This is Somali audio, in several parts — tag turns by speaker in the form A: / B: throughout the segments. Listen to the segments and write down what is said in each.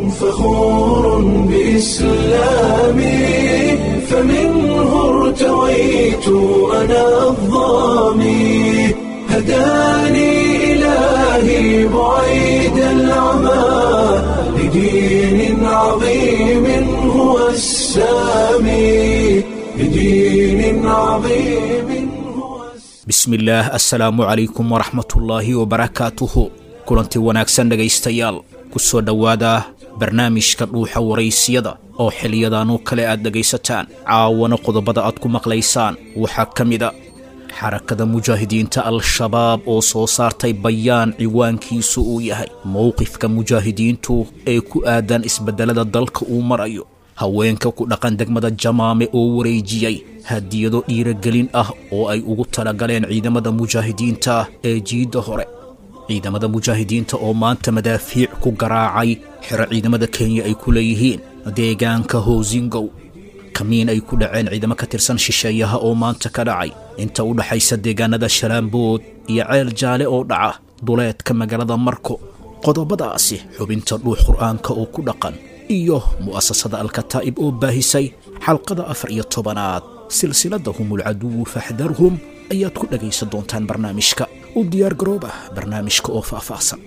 A: فخور بإسلامي فمنه ارتويت أنا الضامي هداني إلهي بعيد العمى لدين عظيم هو السامي لدين عظيم هو السامي
B: bismillaah assalaamu calaykum waraxmatullaahi wabarakaatuhu kulanti wanaagsan dhegaystayaal ku soo dhowaada barnaamijka dhuuxa waraysiyada oo xiliyadan oo kale aad dhegaysataan caawana qodobada aad ku maqlaysaan waxaa ka mida xarakada mujaahidiinta al-shabaab oo soo saartay bayaan ciwaankiisu uu yahay mowqifka mujaahidiintu ee ku aadan isbeddelada dalka uu marayo haweenka ku dhaqan degmada jamaame oo wareejiyey hadiyado dhiiragelin ah oo ay ugu talagaleen ciidamada mujaahidiinta ee jiidda hore ciidamada mujaahidiinta oo maanta madaafiic ku garaacay xero ciidamada kenya ay ku leeyihiin deegaanka hoosingow kamiin ay ku dhaceen ciidamo ka tirsan shisheeyaha oo maanta ka dhacay inta u dhaxaysa deegaanada shalaambood iyo ceel jaale oo dhaca duleedka magaalada marko qodobadaasi xubinta dhuux qur'aanka oo ku dhaqan iyo mu'asasada alkataa'ib oo baahisay xalqada afar iyo tobanaad silsilada humulcaduwu faxdarhum ayaad ku dhegaysan doontaan barnaamijka u diyaar garooba barnaamijka oo faahfaahsan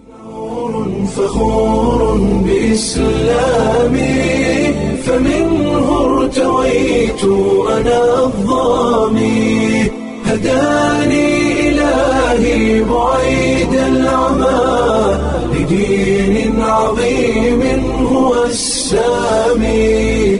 A: فخور بإسلامي فمنه ارتويت أنا الضامي هداني إلهي بعيد العمى لدين عظيم هو السامي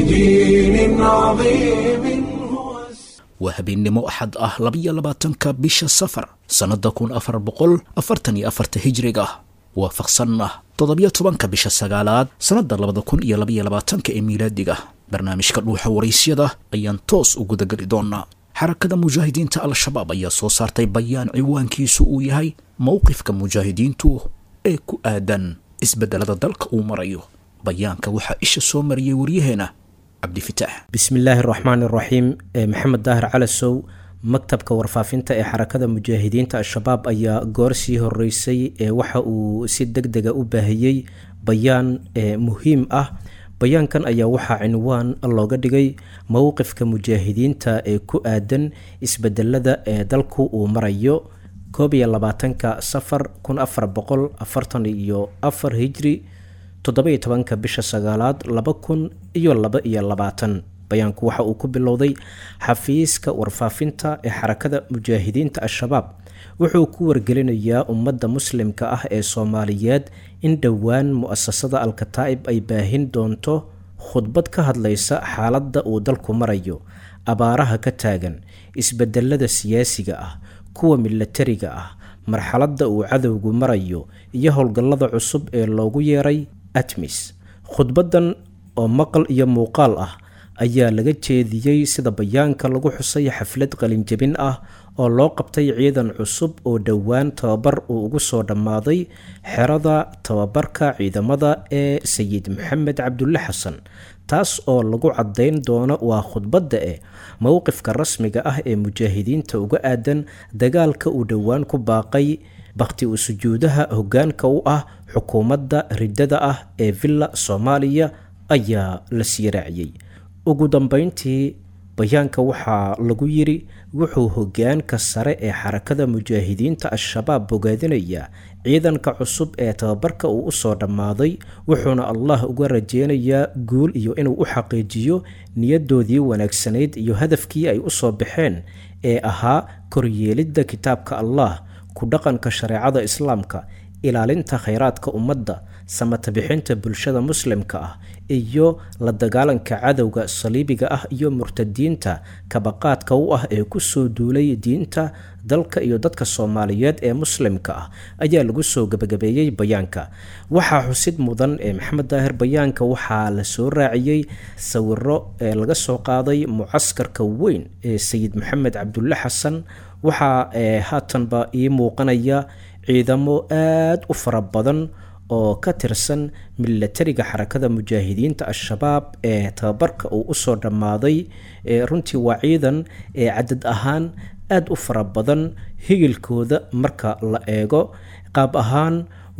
A: لدين عظيم هو السامي
B: waa habeennimo axad ah labiyo labaatanka bisha safar sannada kun afar boqol afartan iyo afarta hijriga waafaqsanna toddobiyo tobanka bisha sagaalaad sannada labada kun iyo labaiyo labaatanka ee miilaadiga barnaamijka dhuuxa waraysyada ayaan toos u gudageli doonaa xarakada mujaahidiinta al-shabaab ayaa soo saartay bayaan ciwaankiisu uu yahay mowqifka mujaahidiintu ee ku aadan isbeddelada dalka uu marayo bayaanka waxaa isha soo mariyey waryaheena cabdifitaax
C: bismillaahi raxmaan iraxiim maxamed daahir calasow maktabka warfaafinta ee xarakada mujaahidiinta al-shabaab ayaa goor sii horeysay ee waxa uu si deg dega u baahiyey bayaan muhiim ah bayaankan ayaa waxaa cinwaan looga dhigay mowqifka mujaahidiinta ee ku aadan isbedelada ee dalku uu marayo koob iyo labaatanka safar kun afar boqol afartan iyo afar hijri toddoba-iyo tobanka bisha sagaalaad laba kun iyo laba iyo labaatan bayaanku waxa uu ku bilowday xafiiska warfaafinta ee xarakada mujaahidiinta al-shabaab wuxuu ku wargelinayaa ummadda muslimka ah ee soomaaliyeed in dhowaan mu-asasada al-kataa'ib ay baahin doonto khudbad ka hadlaysa xaaladda uu dalku marayo abaaraha ka taagan isbedelada siyaasiga ah kuwa milatariga ah marxaladda uu cadowgu marayo iyo howlgallada cusub ee loogu yeeray atmis khudbaddan oo maqal iyo muuqaal ah ayaa laga jeediyey sida bayaanka lagu xusay xaflad qalinjabin ah oo loo qabtay ciidan cusub oo dhowaan tababar uu ugu soo dhammaaday xerada tababarka ciidamada ee sayid maxamed cabdulle xasan taas oo lagu caddayn doono waa khudbadda eh mowqifka rasmiga ah ee mujaahidiinta uga aadan dagaalka uu dhowaan ku baaqay bakhti u sujuudaha hoggaanka u ah xukuumadda riddada ah ee villa soomaaliya ayaa la sii raaciyey ugu dambeyntii bayaanka waxaa lagu yiri wuxuu hoggaanka sare ee xarakada mujaahidiinta al-shabaab bogaadinayaa ciidanka cusub ee tababarka uu usoo dhammaaday wuxuuna allah uga rajeynayaa guul iyo inuu u xaqiijiyo niyadoodii wanaagsanayd iyo hadafkii ay usoo baxeen ee ahaa koryeelidda kitaabka allah ku dhaqanka shareecada islaamka ilaalinta khayraadka ummadda samata bixinta bulshada muslimka ah iyo la dagaalanka cadowga saliibiga ah iyo murtadiinta kabaqaadka u ah ee kusoo duulay diinta dalka iyo dadka soomaaliyeed ee muslimka ah ayaa lagu soo gebagabeeyey bayaanka waxaa xusid mudan ee maxamed daahir bayaanka waxaa la soo raaciyey sawiro ee laga soo qaaday mucaskarka weyn ee sayid maxamed cabdulle xasan waxaa haatanba ii muuqanaya ciidamo aada u fara badan oo ka tirsan milatariga xarakada mujaahidiinta al-shabaab ee tababarka uu usoo dhammaaday runtii waa ciidan ee cadad ahaan aada u fara badan higilkooda marka la eego qaab ahaan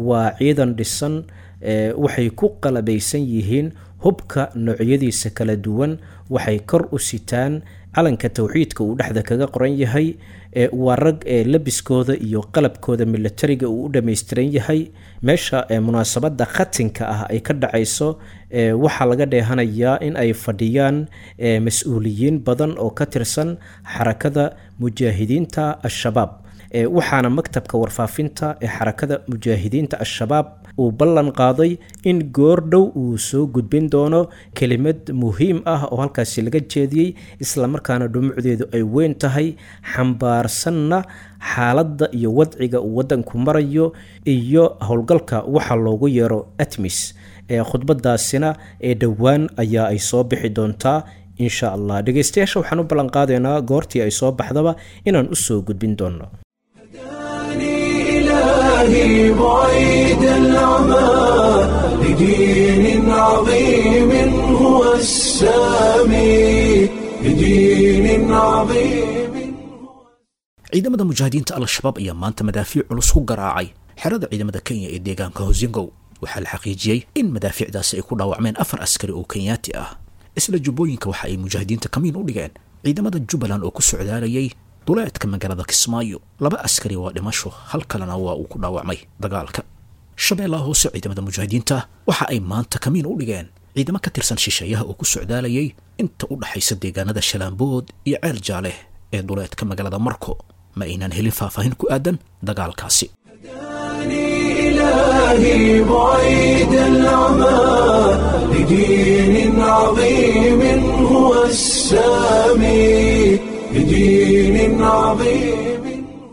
C: waa ciidan dhisan waxay ku qalabaysan yihiin hubka noocyadiisa kala duwan waxay kor u sitaan calanka towxiidka uu dhexda kaga qoran yahay waa rag ee labiskooda iyo qalabkooda milatariga uu u dhammaystiran yahay meesha munaasabada khatinka ah ay ka dhacayso waxaa laga dheehanayaa in ay fadhiyaan mas-uuliyiin badan oo ka tirsan xarakada mujaahidiinta al-shabaab waxaana maktabka warfaafinta ee xarakada mujaahidiinta al-shabaab uu ballan qaaday in goordhow uu soo gudbin doono kelimad muhiim ah oo halkaasi laga jeediyey islamarkaana dhumucdeedu ay weyn tahay xambaarsanna xaaladda iyo wadciga uu waddanku marayo iyo howlgalka waxa loogu yeero atmis ee khudbadaasina ee dhowaan ayaa ay soo bixi doontaa insha allah dhegeystayaasha waxaan u ballan qaadaynaa goortii ay soo baxdaba inaan u soo gudbin doono
A: إلهي بعيد العمى لدين عظيم هو السامي لدين عظيم
B: ciidamada mujaahidiinta al-shabaab ayaa maanta madaafiic culus ku garaacay xerada ciidamada kenya ee deegaanka hosingow waxaa la xaqiijiyey in madaafiicdaasi ay ku dhaawacmeen afar askari oo kenyaati ah isla jubbooyinka waxa ay mujaahidiinta kamiin u dhigeen ciidamada jubbaland oo ku socdaalayay duleedka magaalada kismaayo laba askari waa dhimasho hal kalena waa uu ku dhaawacmay dagaalka shabeellaha hoose ciidamada mujaahidiinta waxa ay maanta kamiin u dhigeen ciidamo ka tirsan shisheeyaha oo ku socdaalayay inta u dhaxaysa deegaanada shalaambood iyo ceel jaaleh ee duleedka magaalada marko ma aynan helin faahfaahin ku aadan dagaalkaasi
A: إلهي بعيد العمى لدين عظيم هو السامي لدين عظيم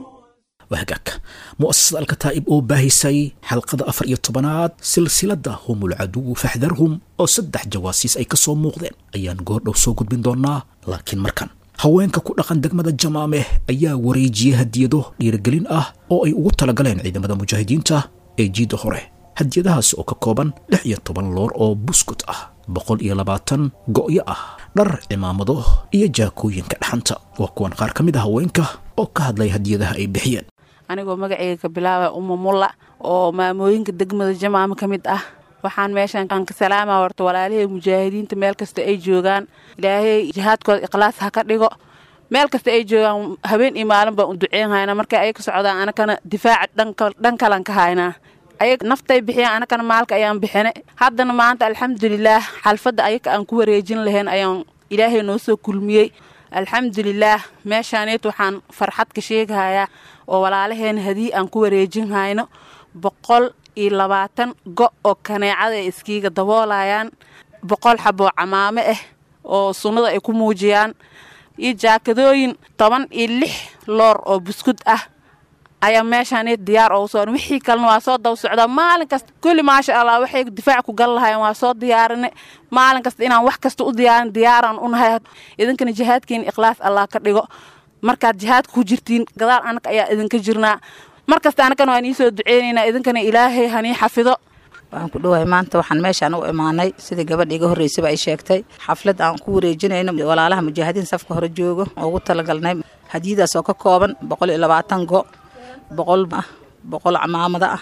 B: wahagaag mu'asasada alkataa'ib oo baahisay xalqada afar iyo tobanaad silsilada humul caduwu faxdarhum oo saddex jawaasiis ay ka soo muuqdeen ayaan goordhow soo gudbin doonaa laakiin markan haweenka ku dhaqan degmada jamaameh ayaa wareejiyey hadiyado dhiirigelin ah oo ay ugu talagaleen ciidamada mujaahidiinta ee jiidda hore hadiyadahaas oo ka kooban lix iyo toban loor oo buskut ah boqol iyo labaatan go'yo ah dhar cimaamado iyo jaakooyinka dhaxanta waa kuwan qaar ka mid a haweenka oo ka hadlay hadiyadaha ay bixiyeen
D: anigoo magaceyga ka bilaaba uma mulla oo maamooyinka degmada jamaama ka mid ah waxaan meeshan aan ka salaama horta walaalihii mujaahidiinta meel kasta ay joogaan ilaahay jihaadkooda ikhlaas ha ka dhigo meel kasta ay joogaan habeen iyo maalin baan u duceyn haynaa markay ay ka socdaan anakana difaaca dhan kalan ka haynaa ayag naftay bixiyaan anakana maalka ayaan bixine haddana maanta alxamdulilaah xalfadda ayaga aan ku wareejin lahayn ayaan ilaahay noo soo kulmiyey alxamdulilaah meeshaaneet waxaan farxad ka sheegahayaa oo walaalaheen hadii aan ku wareejin hayno boqol iyo labaatan go' oo kaneecada ay iskiiga daboolayaan boqol xaboo camaamo ah oo sunnada ay ku muujiyaan iyo jaakadooyin toban iyo lix loor oo buskud ah ayaa meeshaan diyaar oo soo wixii kalena waa soo daba socdaa maalin kasta kulli maasha allah waxay difaac ku gal lahayen waa soo diyaarinay maalin kasta inaan wax kasta u diyaarin diyaaraan unahay idinkana jihaadkiina ikhlaas allah ka dhigo markaad jihaadka ku jirtiin gadaal anaka ayaa idinka jirnaa mar kasta anakana waan iisoo duceynaynaa idinkana ilaahay hanii xafido
E: waxaan ku dhowahay maanta waxaan meeshaan u imaanay sidii gabadha iga horreysaba ay sheegtay xaflad aan ku wareejinayno walaalaha mujaahidiin safka hore joogo oo ugu talagalnay hadiyadaas oo ka kooban boqol iyo labaatan go boqol ah boqol camaamada ah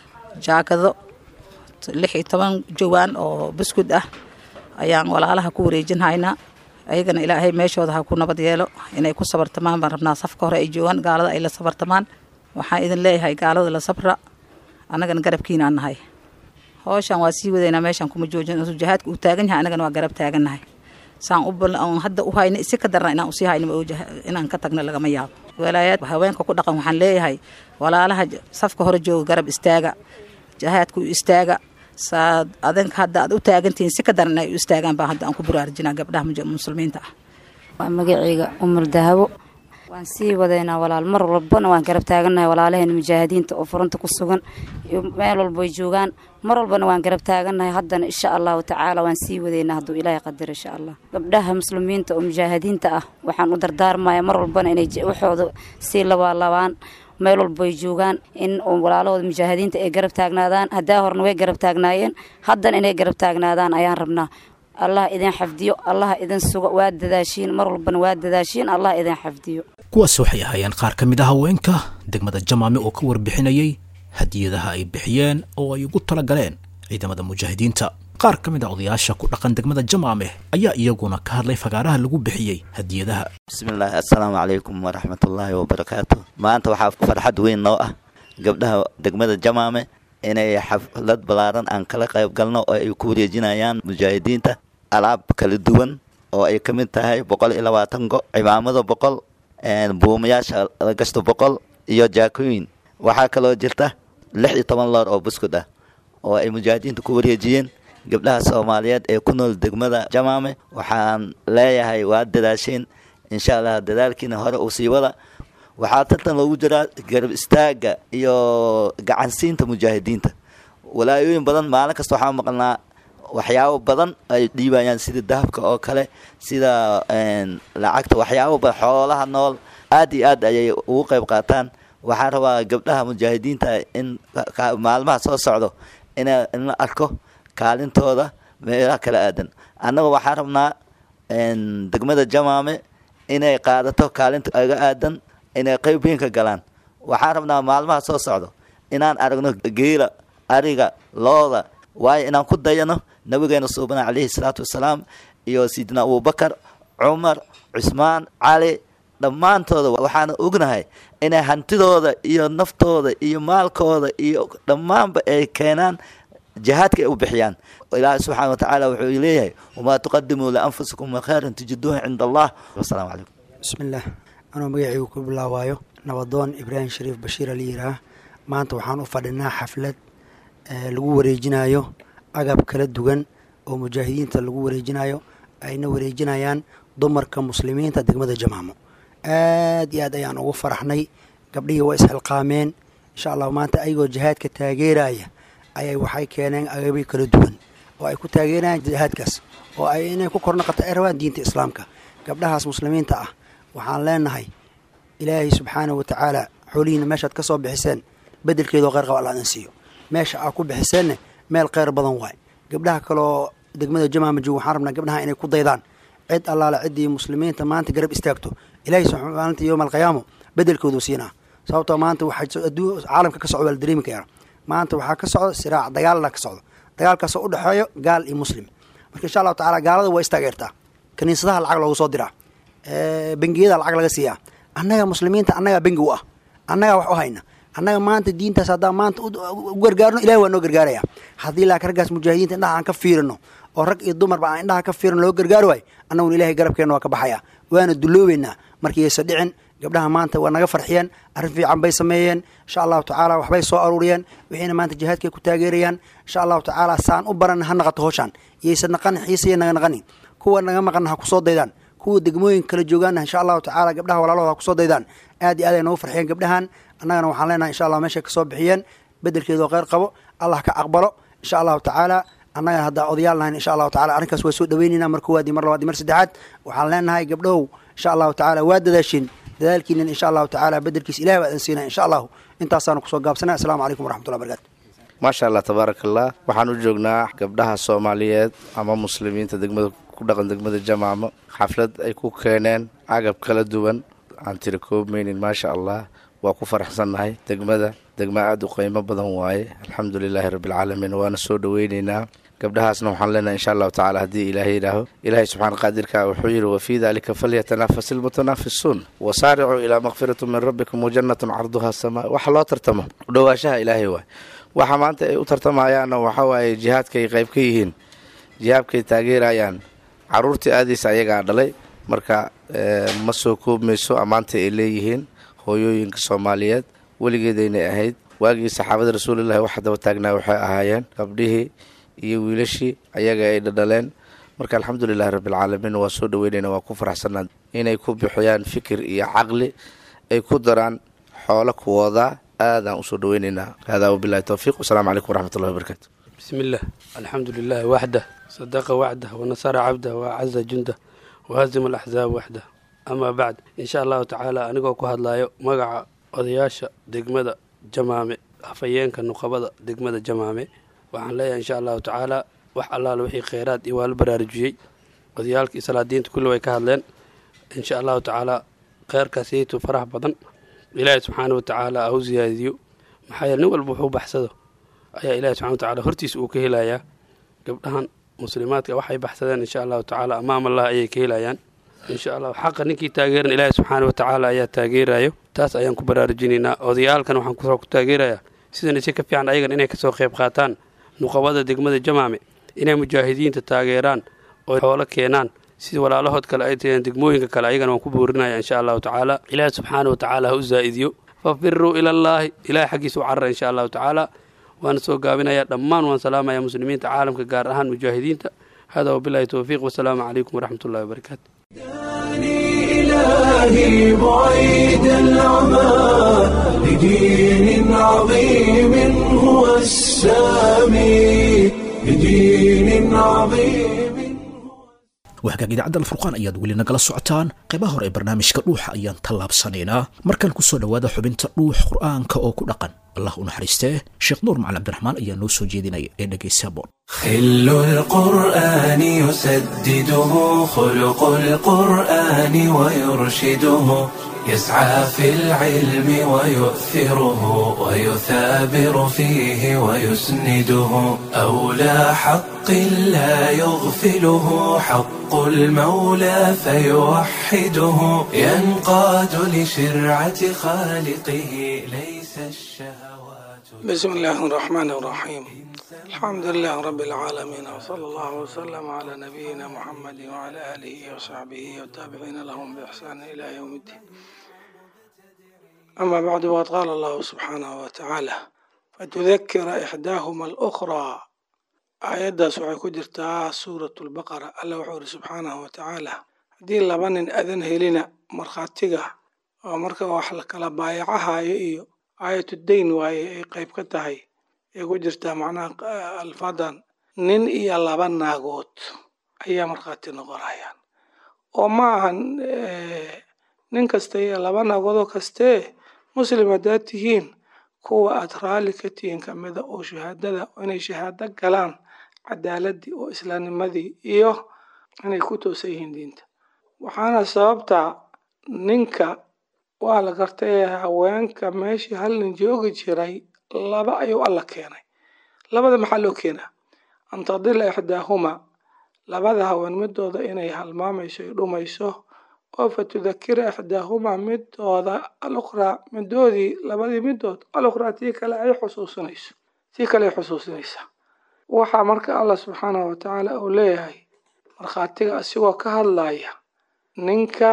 E: jaakado lix iyo toban jawaan oo buskud ah ayaan walaalaha ku wareejin haynaa ayagana ilaahay meeshooda ha ku nabad yeelo inay ku sabartamaan baan rabnaa safka hore ay joogaan gaalada ay la sabartamaan waxaan idin leeyahay gaalada la sabra annagana garabkiinaan nahay howshaan waa sii wadaynaa meeshaan kuma joojin jihaadka uu taagan yahay annagana waa garab taagannahay saan u hadda u hayna isi ka darna inaan usii hayno inaan ka tagno lagama yaabo walaayaad haweenka ku dhaqan waxaan leeyahay walaalaha safka hore jooga garab istaaga jihaadka u istaaga saad adinka hadda aad u taagantihiin si ka daran inay u istaagaan baa hadda aan ku buraarjinaa gabdhaha muslimiinta ah
F: waa magaceyga umar dahabo waan sii wadaynaa walaal mar walbana waan garab taagannahay walaalaheen mujaahidiinta oo furanta ku sugan meel walba way joogaan mar walbana waan garab taagannahay haddana insha allahu tacaala waan sii wadaynaa hadduu ilaahay qadar insha allah gabdhaha muslimiinta oo mujaahidiinta ah waxaan u dardaarmaya mar walbana inay waxooda sii labaalaabaan meel walba way joogaan in walaalahooda mujaahidiinta ay garab taagnaadaan haddaa horna way garab taagnaayeen haddana inay garab taagnaadaan ayaan rabnaa allah idin xafdiyo allah idin sugo waa dadaashiin mar walbana waa dadaashiin allah idin xafdiyo
B: kuwaas waxay ahaayeen qaar ka mid a haweenka degmada jamaame oo ka warbixinayay hadiyadaha ay bixiyeen oo ay ugu tala galeen ciidamada mujaahidiinta qaar ka mid a odayaasha ku dhaqan degmada jamaame ayaa iyaguna ka hadlay fagaaraha lagu bixiyey hadiyadaha
G: bismillaahi assalaamu calaykum waraxmatullaahi wabarakaatu maanta waxaa farxad weyn noo ah gabdhaha degmada jamaame inay xaflad ballaaran aan kala qayb galno oo ay ku wareejinayaan mujaahidiinta alaab kala duwan oo ay ka mid tahay boqol iyo labaatan go cimaamado boqol buumayaasha lagashto boqol iyo jaakooyin waxaa kaloo jirta lix iyo toban loor oo buskud ah oo ay mujaahidiinta ku wareejiyeen gabdhaha soomaaliyeed ee ku nool degmada jamaame waxaan leeyahay waa dadaasheen insha allah dadaalkiina hore uu sii wada waxaa tartan loogu jiraa garab istaaga iyo gacansiinta mujaahidiinta walaayooyin badan maalin kasta waxaa maqalnaa waxyaabo badan ay dhiibayaan sida dahabka oo kale sida lacagta waxyaabo badan xoolaha nool aad iyo aad ayay ugu qayb qaataan waxaa rabaa gabdhaha mujaahidiinta in maalmaha soo socdo in la arko kaalintooda meelaha kala aadan annaga waxaa rabnaa degmada jamaame inay qaadato kaalinta aga aadan inay qayb weyn ka galaan waxaan rabnaa maalmaha soo socdo inaan aragno geela ariga looda waayo inaan ku dayano nabigeena suubana calayhi salaatu wasalaam iyo sidina abubakar cumar cusmaan cali dhammaantooda waxaana ognahay inay hantidooda iyo naftooda iyo maalkooda iyo dhammaanba ay keenaan jihaadka ay u bixiyaan ilaahay subxaana watacaala wuxuu leeyahay wamaa tuqadimuu lianfusikum min khayrin tujiduuhu cinda allah wasalaamu calaykum
H: bismillaah anuu magacaygu ku bilaawaayo nabadoon ibraahim shariif bashiir ali yiraah maanta waxaan u fadhinaa xaflad lagu wareejinayo agab kala duwan oo mujaahidiinta lagu wareejinayo ayna wareejinayaan dumarka muslimiinta degmada jamaamo aad iyo aad ayaan ugu faraxnay gabdhihii waa isxilqaameen insha allahu maanta ayagoo jihaadka taageeraya ayay waxay keeneen agabyo kala duwan oo ay ku taageerayaan jihaadkaas oo ay inay ku kornaqato ay rabaan diinta islaamka gabdhahaas muslimiinta ah waxaan leenahay ilaahay subxaanahu watacaala xoolihiina meeshaad ka soo bixiseen bedelkeedoo kheyr qaba alla idin siiyo meesha aad ku bixiseenna meel kheyr badan waay gabdhaha kaloo degmada jamaama joog waxaan rabnaa gabdhaha inay ku daydaan cid allaale ciddii muslimiinta maanta garab istaagto ilaahay maalinta yowma alqiyaamo bedelkoodu siinaa sababtoo maanta waxaa caalamka ka socdo waa la dareemi karaa maanta waxaa ka socdo siraac dagaalla ka socdo dagaalkaasoo u dhexeeyo gaal iyo muslim marka insha allahu tacala gaalada waa istaageertaa kaniisadaha lacag loogu soo diraa bengiyada lacag laga siiyaa annaga muslimiinta annagaa bengi u ah annagaa wax u hayna annaga maanta diintaas haddaan maanta u gargaarno ilahi waa noo gargaaraya haddii laakiin raggaas mujaahidiinta indhaha aan ka fiirino oo rag iyo dumarba aan indhaha ka fiirino loo gargaari waayo annaguna ilahay garabkeenna waa ka baxaya waana dulloobeynaa markaysa dhicin gabdhaha maanta waa naga farxiyeen arrin fiican bay sameeyeen insha allahu tacaala waxbay soo aruuriyeen wixiina maanta jihaadkay ku taageerayaan insha allahu tacaala saan u baran ha naqato howshaan iyaysa naqanin xiisaya naga naqanin kuwa naga maqanna ha kusoo daydaan kuwa degmooyin kala joogaanna insha allahu tacaala gabdhaha walaalahooda ha kusoo daydaan aad iyo aad ay noogu farxiyeen gabdhahan annagana waxaan leenahay insha allah meeshay kasoo bixiyeen bedelkeedoo kheyr qabo allah ka aqbalo insha allahu tacaala annagana haddaa odayaal nahayn insha allahu tacala arrinkaas waa soo dhaweynayna mar koowaad iyo mar labaad iyo mar saddexaad waxaan leenahay gabdhahow insha allahu tacaala waa dadaasheen dadaalkiinan insha allahu tacaala bedelkiis ilahi baa idin siinaya insha allahu intaasaanu kusoo gaabsanay assalamu calaykum waraxmatullahi barakatu
I: maasha allah tabaaraka allah waxaan u joognaa gabdhaha soomaaliyeed ama muslimiinta degmada ku dhaqan degmada jamaamo xaflad ay ku keeneen agab kala duwan aan tiri koobmaynin maasha allah waa ku faraxsannahay degmada degma aada u qiimo badan waaye alxamdu lilaahi rabbialcaalamiin waana soo dhoweyneynaa gabdhahaasna waxaan leenahay insha allahu tacala haddii ilaahay yidhaaho ilaahay subxaana qaadirka wuxuu yidhi wafii dalika falyatanafas ilmutanaafisuun wasaaricuu ilaa makfiratu min rabbikum wajannatun carduha samaa waxa loo tartamo udhowaashaha ilaahay waay waxa maanta ay u tartamayaanna waxa waaye jihaadkay qayb ka yihiin jihaadkay taageerayaan caruurtii aadiisa ayagaa dhalay marka ma soo koobmayso ammaanta ay leeyihiin hooyooyinka soomaaliyeed weligeedaynay ahayd waagii saxaabada rasuulillahi waxa daba taagnaa waxay ahaayeen gabdhihii iyo wiilashii ayaga ay dhadhaleen marka alxamdulilahi rabbialcaalamiin waa soo dhaweynayna waa ku faraxsanaa inay ku bixiyaan fikir iyo caqli ay ku daraan xoolo kuwoodaa aadaan usoo dhaweynaynaa haadaa wabilahi towfiiq wasalaamu calaykum waraxmatullahi wabarakaatu
J: bismi illah alxamdu lilahi waxdah sadaqa wacdah wanasara cabdah waacaza jundah wahazima alaxzaab waxdah amaa bacd insha allahu tacaala anigoo ku hadlayo magaca odayaasha degmada jamaame hafayeenka nuqabada degmada jamaame waxaan leeyahay insha allahu tacaala wax allaala wixii kheyraad iyo waa la baraarujiyey odayaalka iyo salaadiinta kulli way ka hadleen insha allahu tacaala kheyrkaasiytu farax badan ilaahay subxaana wa tacaala ha u siyaadiyo maxaa yeele nin walba wuxuu baxsado ayaa ilaahi subxana watacaala hortiisa uu ka helayaa gabdhahan muslimaadka waxay baxsadeen insha allahu tacaala amaam allah ayay ka helayaan insha allah xaqa ninkii taageeran ilaahi subxaana wa tacaala ayaa taageerayo taas ayaan ku baraarujinaynaa odayaalkan waxaan kusoo ku taageerayaa sidan si ka fiican ayagan inay kasoo qayb qaataan nuqabada degmada jamaame inay mujaahidiinta taageeraan oo xoolo keenaan sida walaalahood kale ay taheen degmooyinka kale ayagana waan ku boorinaya insha allahu tacaala ilaahi subxaana wa tacaala ha u zaa'idiyo fafiruu ilallaahi ilahay xaggiisa u carara insha allahu tacaala waana soo gaabinaya dhammaan waan salaamaya muslimiinta caalamka gaar ahaan mujaahidiinta hada wabilahi towfiiq wasalaamu calaykum waraxmat ullahi wabarakaatu
A: إلهي بعيد العمى لدين عظيم هو السامي لدين عظيم
B: wahagaag idaacadda alfurqaan ayaad weli nagala socotaan qaybaha hore ee barnaamijka dhuuxa ayaan tallaabsanaynaa markaan kusoo dhowaada xubinta dhuux qur'aanka oo ku dhaqan allah u naxariistee sheekh nuur macali cabdiraxmaan ayaa noo soo jeedinaya ee dhegaysa boon
A: خل القرآن يسدده خلق القرآن ويرشده يسعى في العلم ويؤثره ويثابر فيه ويسنده أولى حق لا يغفله حق المولى فيوحده ينقاد لشرعة خالقه ليس الشهوات
K: بسم الله الرحمن الرحيم الحمد لله رب العالمين وصلى الله وسلم على نبينا محمد وعلى آله وصحبه والتابعين لهم بإحسان إلى يوم الدين أما بعد وقد قال الله سبحانه وتعالى فتذكر إحداهما الأخرى آياداas waxay ku jirtaa suuratu lbaqara alla wuxuu iri subxaanahu watacaala haddii laba nin adan helina markhaatiga oo marka wax la kala baayacahayo iyo aayatu dayn waaye ay qayb ka tahay ay ku jirtaa macnaha alfadan nin iyo laba naagood ayaa markhaati noqonayaan oo ma ahan nin kasta iyo laba naagoodoo kastee muslim haddaad tihiin kuwa aad raalli ka tihiin kamida oo shahaadada inay shahaado galaan cadaaladii oo islaamnimadii iyo inay ku toosan yihiin diinta waxaana sababta ninka waa la gartay haweenka meeshii hal nin joogi jiray laba ayuu alla keenay labada maxaa loo keenaa an tadila ixdaahuma labada haween midooda inay halmaamayso ay dhumayso oo fatudakira ixdaahuma midooda alukhraa midoodii labadii midood alukhraa tii kale ay xusuusinayso tii kale ay xusuusinaysaa waxaa marka allah subxaanahu watacaala uu leeyahay markhaatiga asigoo ka hadlaya ninka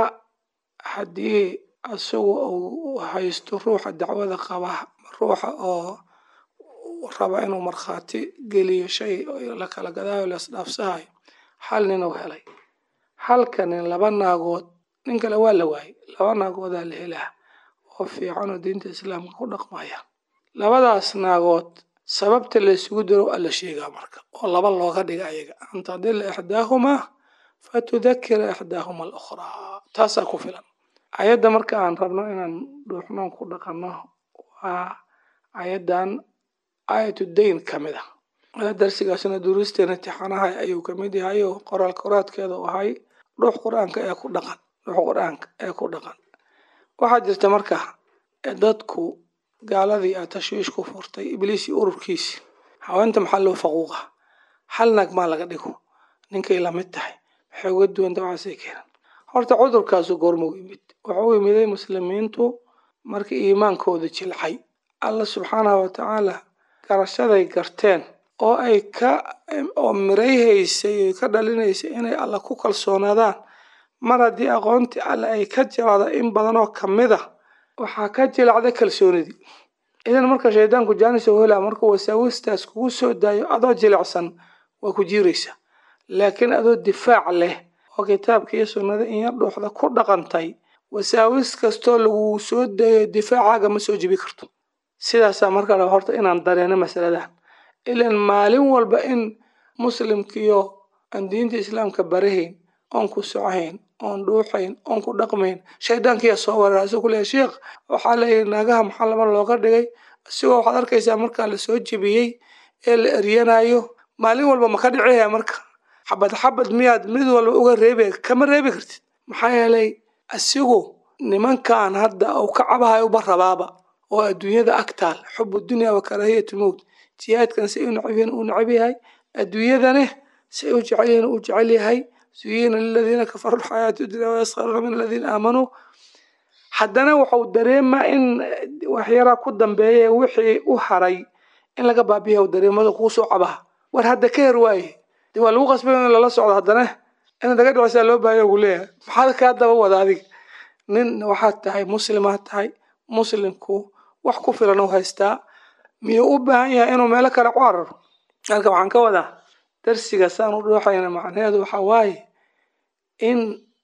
K: haddii isagu uu haysto ruuxa dacwada qaba ruuxa oo raba inuu markhaati geliyo shay la kala gadaayo laisdhaafsahayo hal nin uu helay halka nin laba naagood nin kale waa la waayay laba naagoodaa la helaa oo fiican oo diinta islaamka ku dhaqmaya labadaas naagood sababta laysugu diro alla sheegaa marka oo laba looga dhiga ayaga an tadila ixdaahumaa fatudakira ixdaahuma alukhraa taasaa ku filan ayadda marka aan rabno inaan dhuuxnoon ku dhaqanno waa ayadan aayatu dayn ka mid a darsigaasna duruusteena imtixaanaha ayuu kamid yahay oo qoraal qoraadkeeda u ahay dhuux qur-aanka ee ku dhaqan dhuux qur-aanka ee ku dhaqan waxaa jirta marka dadku gaaladii a tashwiish ku furtay ibliis iyo ururkiisi haweenta maxaa loo faquuqa hal naag maa laga dhigo ninkay lamid tahay waxay uga duwan dabcaasay keenan horta cudurkaasu goormuu yimid wuxuu yimiday muslimiintu markii iimaankooda jilcay alla subxaanahu watacaala garashaday garteen oo ay ka oo mirayhaysay oo ka dhalinaysay inay alla ku kalsoonaadaan mar haddii aqoontii alle ay ka jilacda in badan oo kamid a waxaa ka jilacda kalsoonidii idan marka shaydaanku jaanis oo helaa markuu wasaawistaas kugu soo daayo adoo jilicsan waa ku jiiraysa laakiin adoo difaac leh oo kitaabka iyo sunnada in yar dhuuxda ku dhaqantay wasaawis kastoo lagu soo dayo difaacaaga ma soo jibi karto sidaasaa marka raba horta inaan dareeno masaladan ilan maalin walba in muslimkiyo aan diinta islaamka barahayn oon ku socahayn oon dhuuxayn oon ku dhaqmayn shaydaankiyaa soo weerara asuu ku leeyahy sheekh waxaa leeyahy naagaha maxaa laba looga dhigay asigoo waxaad arkaysaa markaa la soo jebiyey ee la eryanayo maalin walba ma ka dhicihaya marka xabad xabad miyaad mid walba uga reebe kama reebi kartid maxaa yeelay asigu nimankan hadda uu ka cabahayo uba rabaaba oo adduunyada agtaal xubu dunya wa karaahiyat lmowt jihaadkan si u necabyihiin uu necab yahay adduunyadane si u jecel yihiin uu jecel yahay zuyina liladiina kafaruu lxayaatu dunya wayaskharuuna min aladiina aamanuu haddana wuxuu dareemaa in waxyaraa ku dambeeya wixii u haray in laga baabiya dareemada kuu soo cabaha war hadda ka her waaye de waa lagu qasbay in lala socdo haddana in laga dhawaasaa loo baahaya uu leeyahay maxaad kaa daba wada adig nin waxaad tahay muslimaad tahay muslimku wax ku filan u haystaa miyuu u baahan yahay inuu meelo kale ku cararo halka waxaan ka wadaa darsiga saan u dhooxayna macnaheedu waxaa waaye in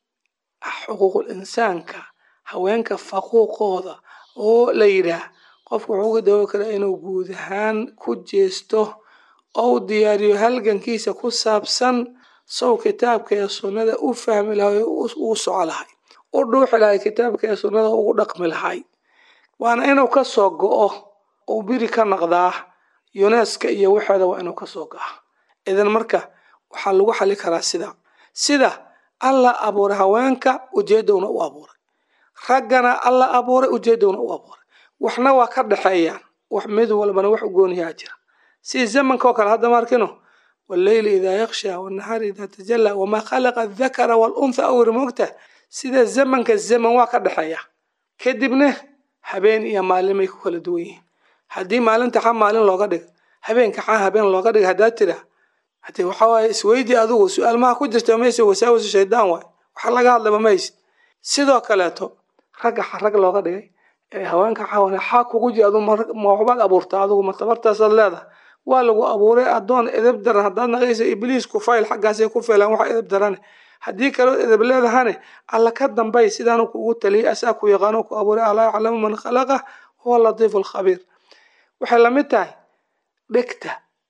K: xuquuqul insaanka haweenka faquuqooda oo la yidhaah qofku wuxuu ka dawo karaa inuu guud ahaan ku jeesto oo u diyaariyo halgankiisa ku saabsan sow kitaabka ee sunnada u fahmi lahay uu soco lahay u dhuuxi lahay kitaabka ee sunnada ugu dhaqmi lahay waana inuu ka soo go'o uu biri ka naqdaa yuneska iyo waxeeda waa inuu ka soo go'a idan marka waxaa lagu xali karaa sida sida alla abuuray haweenka ujeedowna u abuuray raggana alla abuuray ujeedowna u abuuray waxna waa ka dhexeeyaan wax mid walbana wax u gooniyaa jira si zamanka oo kale hadda maarkino walleyli idaa yaksha wanahaari idaa tajalla wamaa khalaqa adakara waluntha awri moogta sida zamanka zaman waa ka dhexeeya kadibna habeen iyo maalimay ku kala duwan yihiin haddii maalinta xa maalin looga dhigo habeenka xa habeen looga dhigo haddaad tira hadee waxa waaye isweydii adigu su-aal maha ku jirta mayse wasaawisu shaydaan waay waxa laga hadlaba maysid sidoo kaleeto ragga xa rag looga dhigay ee haweenka xawana xaa kugu jira adu ma waxbaad abuurtaa adigu ma tabartaasaad leedahay waa lagu abuuray addoon edeb daran haddaad naqaysa ibliisku fayl xaggaasay ku feelaan waxa edeb darane haddii kaloo edeb leedahane alla ka dambay sidaanu kugu taliyay asaa ku yaqaano ku abuuray alaa yaclamu man khalaqa huwa latiifu alkhabiir waxay lamid tahay dhegta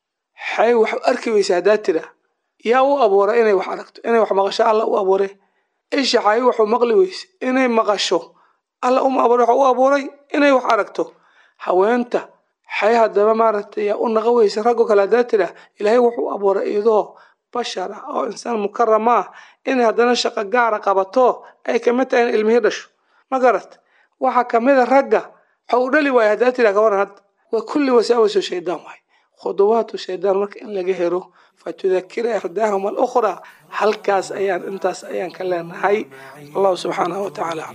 K: xay wax arki weysa haddaad tira yaa u abuuray inay wax aragto inay wax maqasho alla u abuuray isha xay waxu maqli weyse inay maqasho alla uma abuuray waxa u abuuray inay wax aragto haweenta xay haddaba maaragtay yaa u naqa weysa raggo kale haddaad tira ilaahay wuxuu abuuray iyadoo bashar ah oo insaan mukarama ah inay haddana shaqo gaara qabato ay kamid tahay in ilmihii dhasho ma garat waxaa kamid a ragga waxa uu dhali waaya haddaad tira kawaran hadda waa kulli wasaawisu shaydaan waay khuduwaatu shaydaan marka in laga helo fatudakira ixdaahum alukhraa halkaas ayaan intaas ayaan ka leenahay allahu subxaanahu watacaala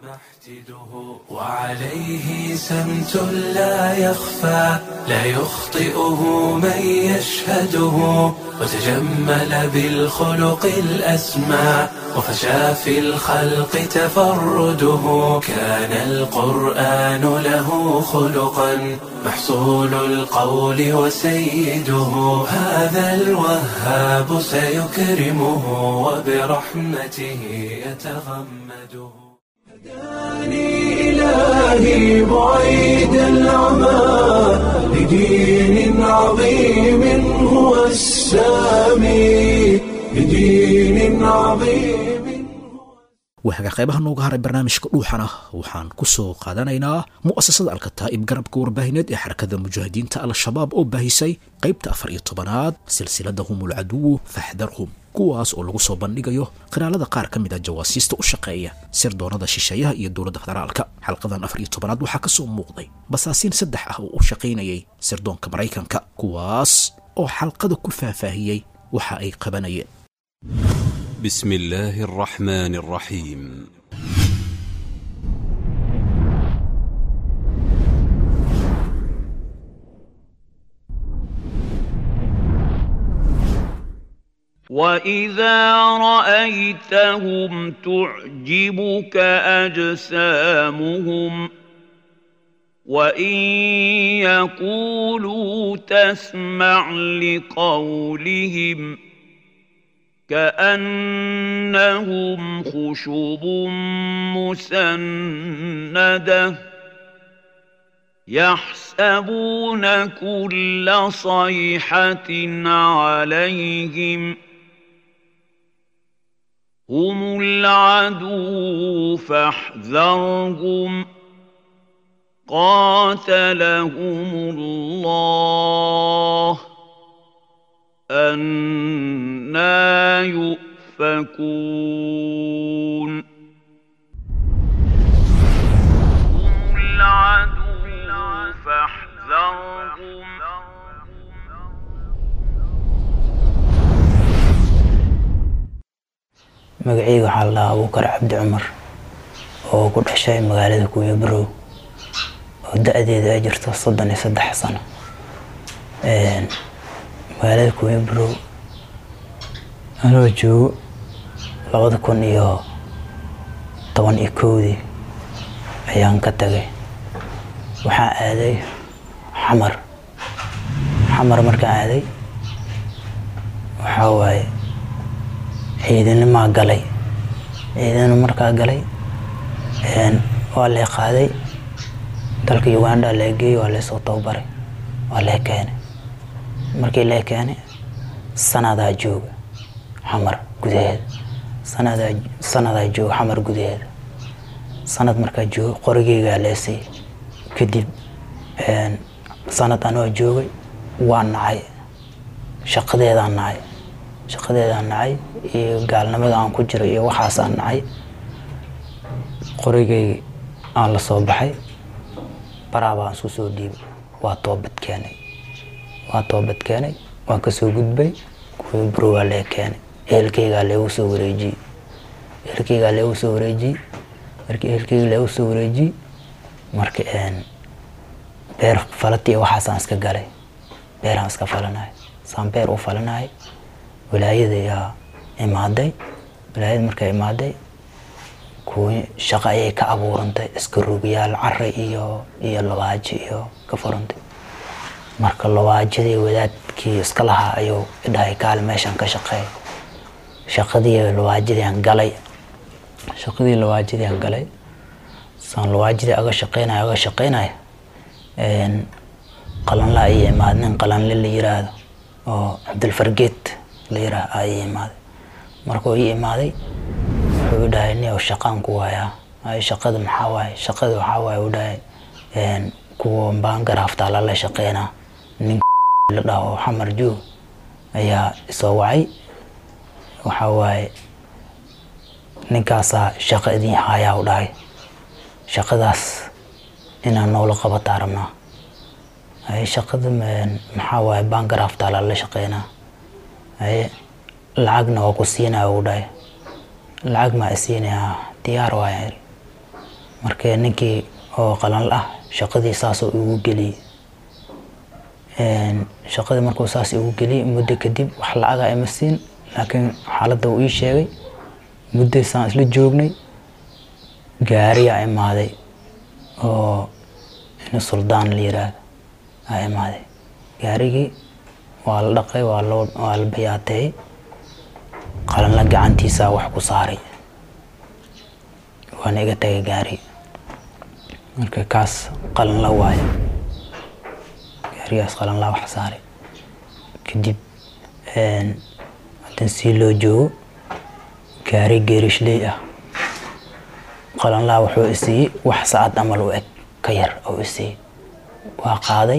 A: وعليه سمت لا يخفى لا يخطئه من يشهده وتجمل بالخلق الأسمى وفشى في الخلق تفرده كان القرآن له خلقا محصول القول وسيده هذا الوهاب سيكرمه وبرحمته يتغمده هداني إلهي بعيد العمى لدين عظيم هو السامي لدين عظيم
B: waaga qaybaha nooga haray barnaamijka dhuuxana waxaan ku soo qaadanaynaa mu'asasada alkataa'ib garabka warbaahineed ee xarakada mujaahidiinta al-shabaab oo baahisay qaybta afar iyo tobanaad silsilada humul caduwu faxdarhum kuwaas oo lagu soo bandhigayo qiraalada qaar ka mid a jawaasiista u shaqeeya sirdoonada shisheeyaha iyo dowladda federaalka xalqadan afar iyo tobanaad waxaa ka soo muuqday basaasiin saddex ah oo u shaqaynayay sirdoonka maraykanka kuwaas oo xalqada ku faahfaahiyey waxa ay qabanayeen
L: بسم الله الرحمن الرحيم
M: واذا رايتهم تعجبك اجسامهم وان يقولوا تسمع لقولهم كانهم خشب مسنده يحسبون كل صيحه عليهم هم العدو فاحذرهم قاتلهم الله أنا يؤفكون هم العدو
N: magaceyga waxaa la dhahaa abuukar cabdi cumar oo ku dhashay magaalada kuuya barow oo da-deeda ay jirto soddon iyo saddex sano magaalada kuuya barow anoo joogo labada kun iyo toban iyo kowdii ayaan ka tagay waxaan aaday xamar xamar markaan aaday waxaa waaye ciidanimaa galay ciidana markaa galay waa lee qaaday dalka uganda lee geeyey waa leesoo tababaray waa lee keenay markii lee keenay sanadaa jooga xamar gudaheeda sanadaa sanadaa jooga xamar gudaheeda sanad markaa jooga qorigeygaa leesay kadib sanad anoo joogay waa nacay shaqadeedaan nacay shaqadeedaan nacay iyo gaalnimada aan ku jiro iyo waxaasaan nacay qorigay aan la soo baxay baraa baan isku soo dhiibay waa toobad keenay waa toobad keenay waan kasoo gudbay kuwii buro waa lee keenay ehelkeygaa leegu soo wareejiyey ehelkeygaa leegu soo wareejiyey markii ehelkeyga leegu soo wareejiyey marka beer falati iyo waxaasaan iska galay beeraan iska falanahay saan beer u falanahay walaayada ayaa imaaday walaayada markay imaaday kuwi shaqo ayay ka abuurantay iska rugiyaal care iyo iyo labaajo iyo ka furantay marka labaajadii wadaadkii iska lahaa ayuu idhahay kaali meeshaan ka shaqeey shaqadii labaajadiiaan galay shaqadii labaajadiiaan galay saan labaajadii aga shaqeynaya aga shaqeynaya qalanla ayay imaad nin qalanle la yiraahdo oo cabdilfargeed la yiraahdo ayay imaaday markuu ii imaaday wuxuu dhahay niyow shaqaan ku waayaa ay shaqada maxaa waaye shaqada waxaa waaye u dhahay kuwa baangaraaftaa lala shaqeynaa nin la dhaho xamar joog ayaa isoo wacay waxaa waaye ninkaasaa shaqo idin hayaa u dhahay shaqadaas inaan noola qabataa rabnaa ay shaqada maxaa waaye baangaraaftaa lala shaqeynaa ay lacagna waa ku siinaya u dhahay lacag maa isiinayaa diyaar waaya iri marka ninkii oo qalan ah shaqadii saasoo igu geliyey shaqadii markuu saas igu geliyey muddo kadib wax lacaga ima siin laakiin xaaladda uu ii sheegay muddo saan isla joognay gaariyaa imaaday oo in suldaan la yiraahdo aa imaaday gaarigii waa la dhaqay waa loo waa la bayaateeyey qalanla gacantiisaa wax ku saaray waana iga tagay gaari marka kaas qalanla waayo gaarigaas qalanla wax saaray kadib hadan sii loo joogo gaari geerishley ah qalanlaa wuxuu isiiyey wax saacad amal u eg ka yar oo isiiyey waa qaaday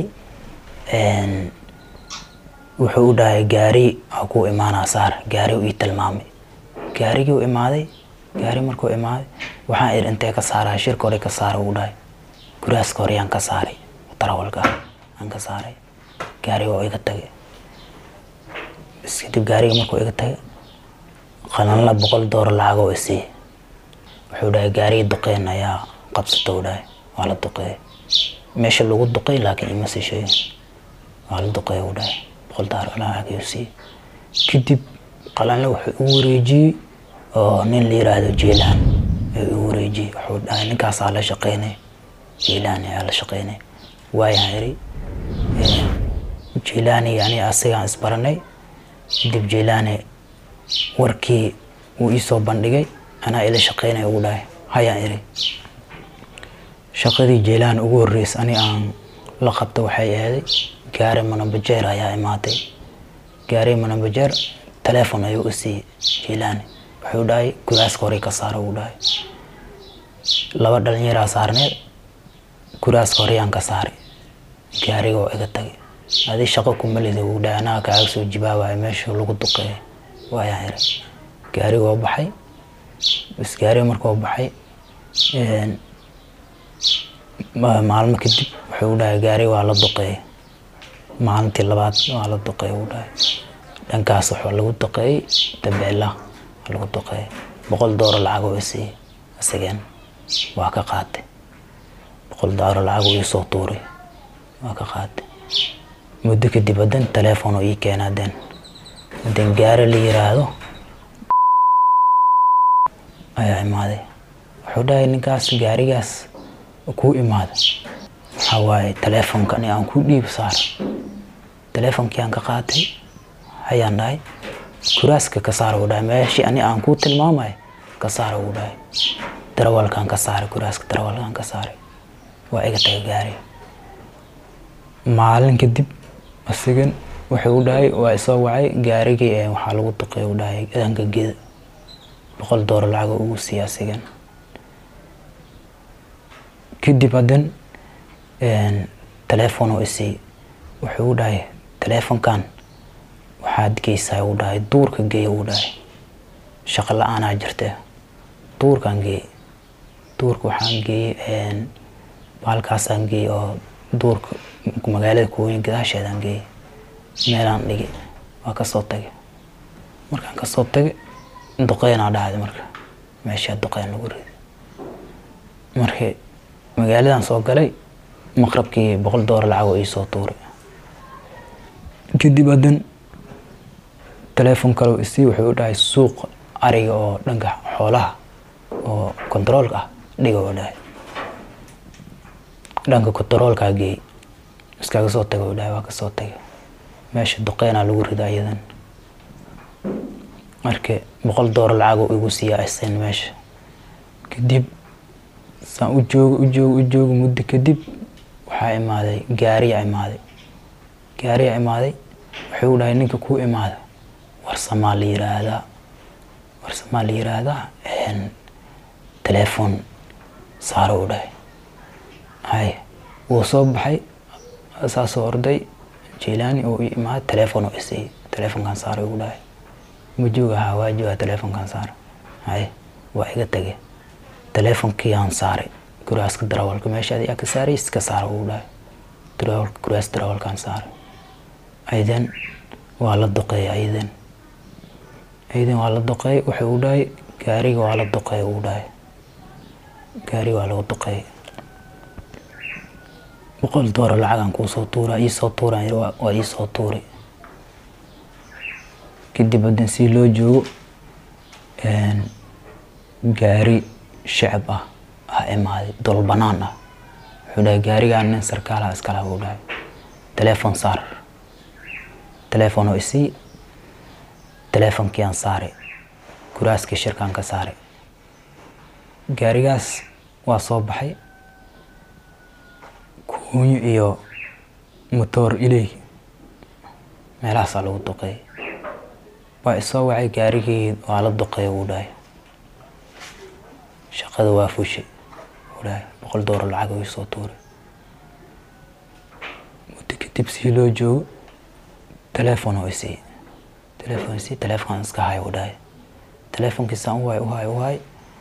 N: wuxuu u dhahay gaari aa ku imaanaa saar gaari ii tilmaamay gaarigii u imaaday gaari markuu imaaday waxaan idhi intee ka saaraa shirka hore ka saara uu dhahay guraaska hore yaan ka saaray tarawalka aan ka saaray gaariga oo iga tagay bas kadib gaariga markuu iga tagay qalanla boqol dooro lacag oo isiiyey wuxuu dhahay gaarigii duqeyn ayaa qabsata u dhahay waa la duqeeyay meesha lagu duqey laakiin ima sii sheegin waa la duqeeya u dhahay boqol dooro lacag ayuu siiyey kadib qalanle wuxuu igu wareejiyey oo nin la yiraahdo jiilaan ayuu igu wareejiyey wuxuu dhahay ninkaasaa la shaqeynay jiilaan ayaa la shaqeynay waayaan iri jiilaani yani asigaan isbaranay kadib jiilaani warkii wuu iisoo bandhigay anaa ila shaqeynaya ugu dhahay hayaan iri shaqadii jiilaan ugu horreysay ani aan la qabta waxay ahaday gaari manabajeer ayaa imaatay gaari manabajeer teleefon ayuu u siiyey jiilaani wuxuu dhahay guraaska horey ka saara uu dhahay laba dhalinyaraa saarneed guraaska horeyaan ka saaray gaariga oo iga tagay adi shaqo kumalida uu dhahay anaa kaaga soo jibaabaya meesha lagu duqeeya waayaan iri gaariga oo baxay bas gaariga markuu baxay maalmo kadib wuxuu dhahay gaari waa la duqeeyay maalintii labaad waa la duqeeyay uu dhahay dhankaas waxaa lagu duqeeyey dabeela waa lagu duqeeyay boqol dooro lacag oo isiiyey isageen waa ka qaatay boqol dooro lacag oo iisoo tuuray waa ka qaatay muddo kadib hadan teleefon oo ii keena hadan hadan gaari la yiraahdo ayaa imaaday wuxuu dhahay ninkaas gaarigaas kuu imaada waxaa waaye teleefonkan aan ku dhiib saar teleefonkii aan ka qaatay hayaan dhahay kuraaska ka saara uu dhahay meeshii ani aan kuu tilmaamay ka saara uu dhahay darawalkaan ka saaray kuraaska darawalkaan ka saaray waa iga tagay gaari maalin kadib asigan wuxuu u dhahay waa isoo wacay gaarigii ee waxaa lagu duqay u dhahay danka geda boqol dooro lacaga ugu siiya asigan kadib hadan teleefon oo isiiy wuxuu u dhahay teleefonkan waxaad geysaa uu dhahay duurka geeya uu dhahay shaqo la-aanaa jirta duurkaan geeyey duurka waxaan geeyey baalkaasaan geeyey oo duurka magaalada kuwooyin gadaasheedaan geeyey meelaan dhigay waa kasoo tagay markaan kasoo tagay duqeynaa dhacday marka meeshaa duqeyn lagu riday markii magaaladan soo galay maqrabkii boqol dooro lacag oo iisoo tuuray kadib hadan teleefon kale isii wuxuu u dhahay suuq ariga oo dhanka xoolaha oo kontaroolka ah dhiga u dhahay dhanka kontaroolkaa geey iskaga soo taga u dhahay waa kasoo tagay meesha duqeynaa lagu rida iyadan marka boqol dooro lacag oo igu siiya asen meesha kadib saan u joogo u joogo u joogo muddo kadib waxaa imaaday gaariyaa imaaday gaariyaa imaaday wuxuu u dhahay ninka kuu imaada warsamaa la yiraahdaa warsamaa la yiraahdaa teleefon saaro u dhahay hay wuu soo baxay saasoo orday jilaani oo ii imaaday teleefon oo isiiyey teleefonkan saaro igu dhahay ma jooga haa waa jooga teleefonkan saaro hay waa iga tagay teleefonkii aan saaray kuraaska darawalka meesha ayaa ka saaray iska saara uu dhahay darawalka kuraas darawalkaan saaray aydan waa la duqeeyay aydan aydan waa la duqeeyay wuxuu u dhahay gaariga waa la duqeeyay uu dhahay gaariga waa lagu duqeeyay boqol dooro lacagaan kuusoo tuura iisoo tuuraan waa iisoo tuuray kadib hadan si loo joogo gaari shacab ah ah imaaday dol banaan ah wuxuu dhahay gaarigaan nin sarkaalaha iskala uu dhahay teleefon saar teleefon oo isii teleefonkii aan saaray kuraaskii shirkaan ka saaray gaarigaas waa soo baxay kuunyo iyo motoor iley meelahaasaa lagu duqeeyay waa isoo wacay gaarigii waa la duqeeya uu dhahay shaqada waa fushay uu dhahay boqol dooro lacag uu soo tuuray muddo kadib sii loo joogo teleefon oo isii teleefon isii teleefonkan iska hay uu dhahay teleefonkiisaan u hay u hay u hay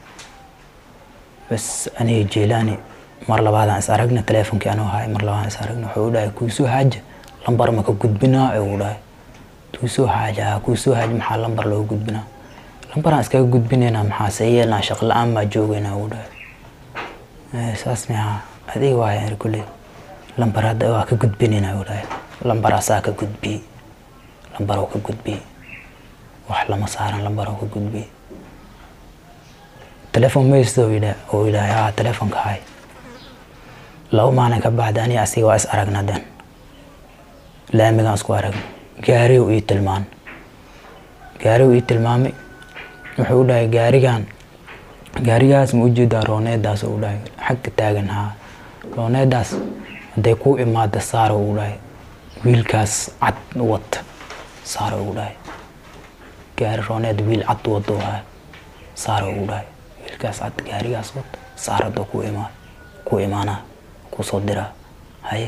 N: bas aniga jeelaani mar labaadaan is aragna teleefonkii anuu hay mar labaadaan is aragna wuxuu u dhahay kuusoo haaja lambar ma ka gudbinaa ee uu dhahay kuusoo haaja kuusoo haaja maxaa lambar looga gudbinaa lambaraan iskaga gudbinaynaa maxaa see yeelnaa shaqo la-aan baa joogaynaa uu dhahay saas miyaa adiga waaya iri kulley lambar hadda waa ka gudbinaynaa uu dhahay lambar asaa ka gudbiyey lambar oo ka gudbiyey wax lama saaran lambar oo ka gudbiyey teleefon maysta oo yidhahay haa teleefonka hay laba maalin ka bacda aniga asiga waa is aragna den laamigaan isku aragna gaarigu ii tilmaan gaarigu ii tilmaamay wuxuu u dhahay gaarigan gaarigaas ma ujeedaa rooneedaas u dhahay xagga taagan haa rooneedaas hadday ku imaada saara uu dhahay wiilkaas cad wata saara uu dhahay gaari rooneed wiil cad wado haa saara uu dhahay wiilkaas cad gaarigaas wata saarada ku imaa ku imaanaa kusoo diraa haye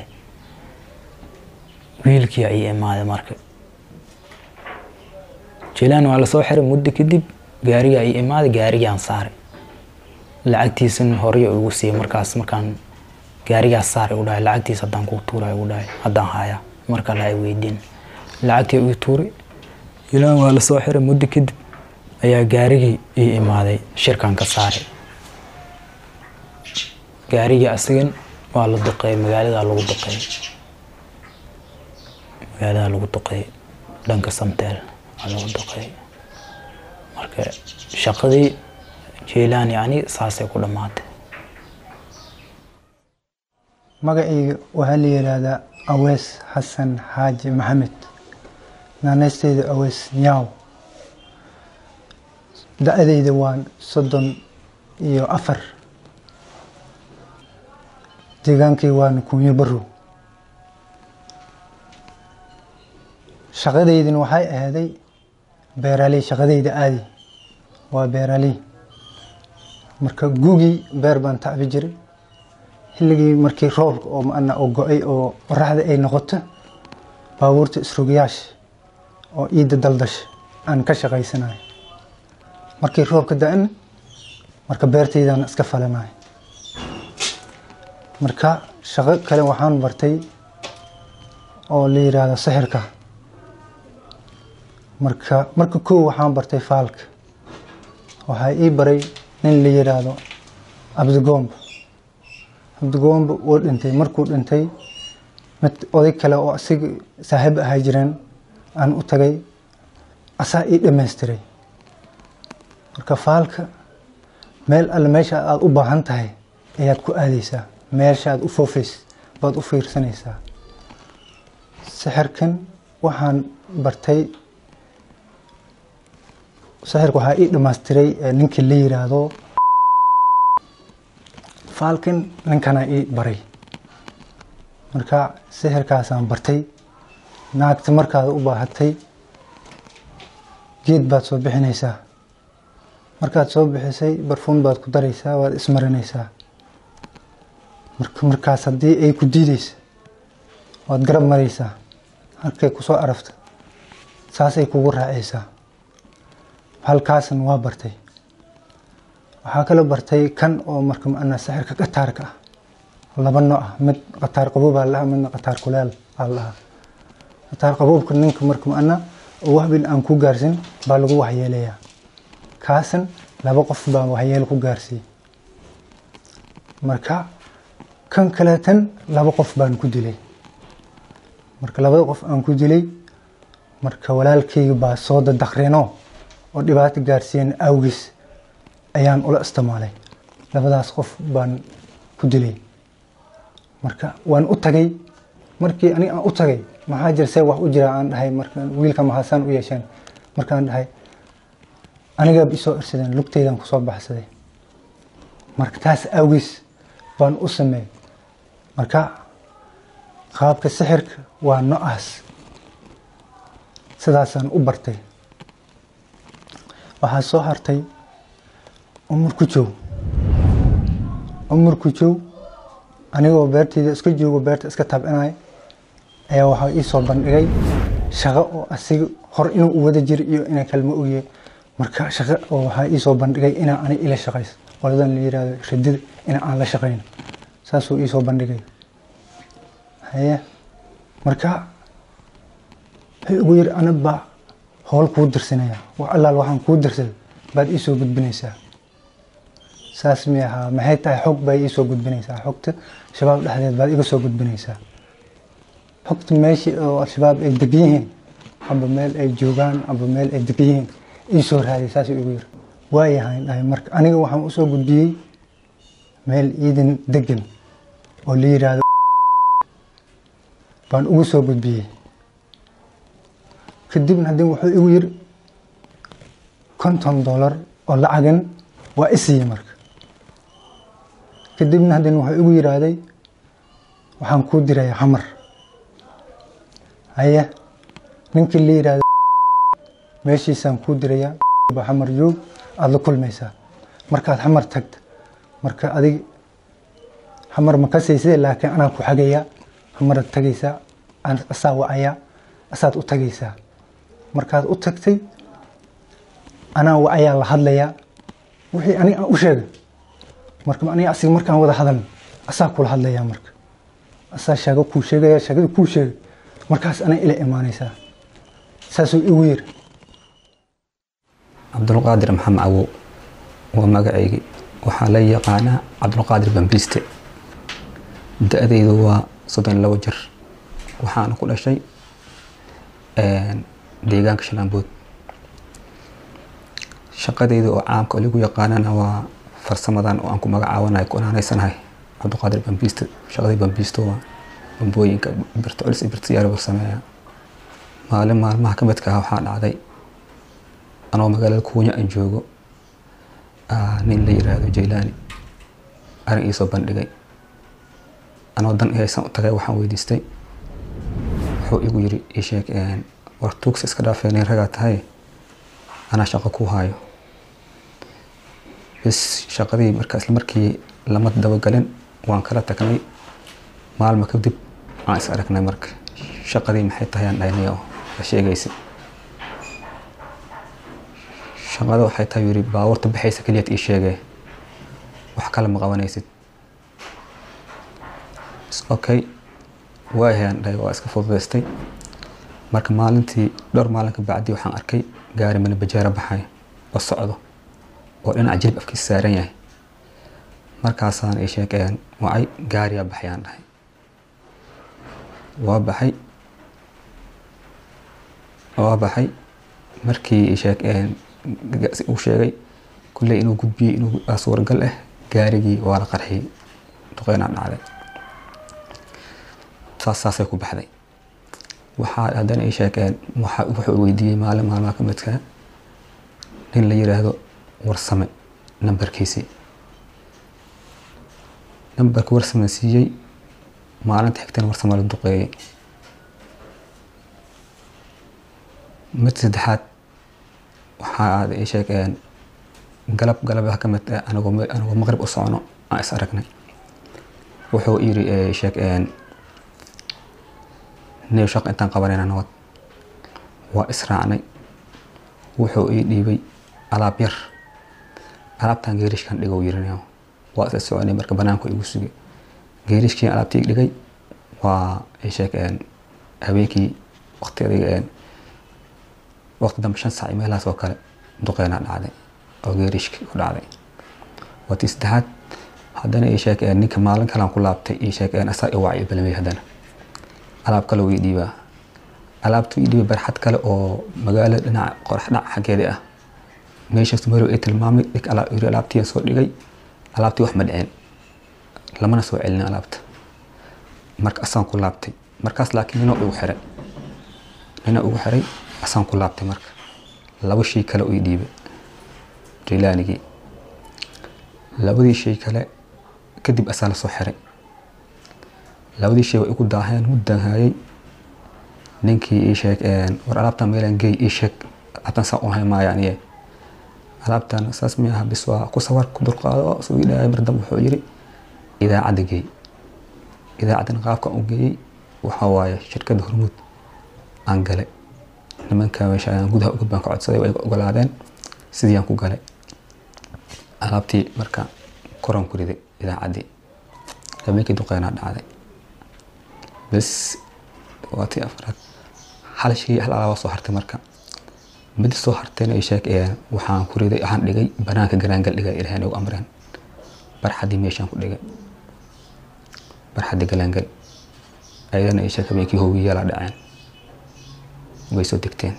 N: wiilkii ay imaaday marka jilaan waa lasoo xiray muddo kadib gaariga ay imaaday gaarigaan saaray lacagtiisan horey ugu siiyey markaas markaan gaarigaas saaray u dhahay lacagtiis haddaan kuu tuuray ugu dhahay haddaan haayaa marka la ay weydiin lacagtii ii tuuray jilaan waa lasoo xiray muddo kadib ayaa gaarigii ii imaaday shirkan ka saaray gaarigii asigan waa la duqeeyey magaaladaa lagu duqeeyey magaaladaa lagu duqeeyey dhanka samteel waa lagu duqeeyey marka shaqadii jeylaan yacni saasay ku dhammaatay
O: magacayga waxaa la yidhaahdaa awees xasan xaaji maxamed naanaysteyda awees nyaaw da-dayda waa soddon iyo afar deegaankay waana kunyo barow shaqadaydina waxay ahaaday beeraley shaqadayda aadi waa beeraley marka gugii beer baan tacbi jiray xilligii markii roobka oo maana oo go-ay oo qoraxda ay noqoto baabuurta isrogayaasha oo ciidda daldasha aan ka shaqaysanayo markii roobka da-ana marka beertaydaan iska falanayo marka shaqo kale waxaan bartay oo la yidhaahdo sixirka marka marka kow waxaan bartay faalka waxaa ii baray nin la yidhaahdo abdigoomba abdigoomba wuu dhintay markuu dhintay mid oday kale oo asiga saaxiib ahaa jireen aan u tagay asaa ii dhamaystiray marka faalka meel alle meesha aada u baahan tahay ayaad ku aadeysaa meesha aad u foofeysa baad u fiirsanaysaa sixirkan waxaan bartay sixirka waxaa ii dhamaystiray ninkii la yiraahdo faalkan ninkanaa ii baray marka sixirkaasaan bartay naagta markaad u baahatay geed baad soo bixinaysaa markaad soo bixisay barfuun baad ku daraysaa waad ismarinaysaa marka markaas haddii ay ku diideysa waad garab maraysaa halkay kusoo arafta saasay kugu raacaysaa halkaasan waa bartay waxaa kala bartay kan oo marka maana sixirka qataarka ah laba nooc ah mid qataar qabuub aa lahaa midna qataar kuleel aa lahaa qataar qabuubka ninka marka maana oo waxbin aan ku gaarsin baa lagu waxyeelayaa kaasan laba qof baa waxyeel ku gaarsiiyey marka kan kaleetan laba qof baan ku dilay marka labada qof aan ku dilay marka walaalkayga baa soo dadaqreenoo oo dhibaato gaarsiiyen awgiis ayaan ula isticmaalay labadaas qof baan ku dilay marka waan u tagay markii aniga aan u tagay maxaa jira see wax u jira aan dhahay marka wiilka maxaasaan u yeesheen markaan dhahay anigaaba isoo irsadeen lugtaydan kusoo baxsaday marka taas awgiis baan u sameeyey marka qaabka sixirka waa no-aas sidaasaan u bartay waxaa soo hartay umar ku jow umar ku jow anigoo beertayda iska joogo beerta iska tabcinaya ayaa waxaa ii soo bandhigay shaqo oo asiga hor inuu u wada jiro iyo inaa kalma ogyahay marka shaqo oo waxaa ii soo bandhigay inaa ani ila shaqayso qoladan la yirahdo radida ina aan la shaqayno saasuu ii soo bandhigay haye marka wuxuu ugu yiri anag baa howl kuu dirsanaya wax allaal waxaan kuu dirsaday baad ii soo gudbinaysaa saas mi ahaa maxay tahay xog baa ii soo gudbinaysaa xogta shabaab dhexdeed baad iga soo gudbinaysaa xogta meeshii oo al-shabaab ay degan yihiin amba meel ay joogaan amba meel ay degan yihiin ii soo raaday saasuu igu yiri waayahayn dhahay marka aniga waxaan usoo gudbiyey meel ciidan degan oo la yiraahdo baan ugu soo gudbiyey kadibna haddii wuxuu igu yiri konton dollar oo lacagan waa isiiye marka kadibna haddana wuxuu igu yiraahday waxaan kuu diraya xamar haye ninkii la yiraahdo meeshiisaan kuu diraya ba xamar joog aada la kulmaysaa markaad xamar tagta marka adig xamar ma kasayside laakiin anaa ku xagayaa xamaraad tagaysaa asaa wacayaa asaad u tagaysaa markaad u tagtay anaa wacayaa la hadlayaa wixii aniga aan u sheegay marka aniga asiga markaan wada hadalno asaa kula hadlayaa marka asaa sheego kuu sheegaya sheegada kuu sheegay markaas anaa ila imaanaysaa saasuu igu yiri
P: cabdulqaadir maxamed cawow waa magacaygii waxaa la yaqaanaa cabdulqaadir bambiiste da-daydu waa soddon iyo labo jir waxaana ku dhashay deegaanka shalaambood shaqadayda oo caamka oo lagu yaqaanana waa farsamadan oo aan ku magacaabanahay ku anaanaysanahay cabdulqaadir bambiiste shaqadii bambiisto waa bambooyinka birta culis iyo birta yaari farsameeya maalin maalmaha ka midka ah waxaa dhacday anoo magaalada kuunya aan joogo nin la yiraahdo jaylaani arrin iisoo bandhigay anoo dan haysan u tagay waxaan weydiistay wuxuu igu yiri ii sheeg war tuugsi iska dhaafeenay ragaa tahay anaa shaqo ku haayo bes shaqadii markaa isla markii lama dabagalin waan kala tagnay maalma kadib aan is aragnay marka shaqadii maxay tahay aan dhahnay oo la sheegaysa shaqada waxay tahay yiri baabuurta baxaysa keliyaad ii sheegee wax kale ma qabanaysid okay waayahayaan dhahay waa iska fududaystay marka maalintii dhowr maalin ka bacdii waxaan arkay gaari mani bajaaro baxay oo socdo oo dhinaca jilib afkiisa saaran yahay markaasaan ii sheegeen wacay gaariyaa baxayaan dhahay waa baxay waa baxay markii ii sheegeen uu sheegay kulley inuu gudbiyey inuu suuragal ah gaarigii waa la qarxiyey duqeynaa dhacday saas saasay ku baxday waxaa haddana ii sheegeen wuxuu weydiiyey maalin maalmaha ka midka nin la yiraahdo warsame nambarkiisii nambarka warsame siiyey maalinta xigtana warsame la duqeeyey mid saddexaad waxaa ii sheegeen galab galabaha ka mid ah anigoo anigoo maqrib u socno aan is aragnay wuxuu yiri sheegeen neew shaqo intaan qabanayna nabad waa israacnay wuxuu ii dhiibay alaab yar alaabtan geerishkan dhigow yirinayo waa isla soconay marka banaanku igu sugay geerishkii alaabtii dhigay waa ay sheegeen habeenkii waqtiga waqti dambe shan saac meelahaas oo kale duqeynaa dhacday oo geerishki ku dhacday watii saddexaad haddana ii sheegeen ninka maalin kalaan ku laabtay ii sheegeen asaa i wacay balmey haddana alaab kale uu ii dhiibaa alaabtuu ii dhiibay barxad kale oo magaalada dhinaca qorax dhinac xaggeeda ah meeshaas marow ay tilmaamay dhig yiri alaabtii soo dhigay alaabtii wax ma dhicin lamana soo celin alaabta marka asaan ku laabtay markaas laakiin nina ugu xiray nina ugu xiray asaan ku laabtay marka laba shay kale uu ii dhiibay jaylaanigii labadii shay kale kadib asaa lasoo xiray labadii shay way igu daaheen muddan hayay ninkii ii sheeg war alaabtan meelaan geey ii sheeg alaabtan saa u haymaaya aniye alaabtan saas mi aha bis waa ku sawar ku dulqaado suu ii dhahay mar dambe wuxuu yiri idaacadda geey idaacaddan qaabkan u geeyey waxaa waaye shirkadda hormuud aan galay nimanka meesha ayaan gudaha uga baan ka codsaday way ogolaadeen sidii aan ku galay alaabtii marka koran ku riday idaacaddii habeenkii duqeynaa dhacday bes waa tii afraad hal shay hal alaaba soo hartay marka mid soo hartayna ay sheeg waxaan ku riday waxaan dhigay banaanka garaangal dhigay ilaahay nagu amreen barxaddii meeshaan ku dhigay barxaddii galaangal ayadana ay sheeg habeenkii hoogiyaala dhaceen way soo degteen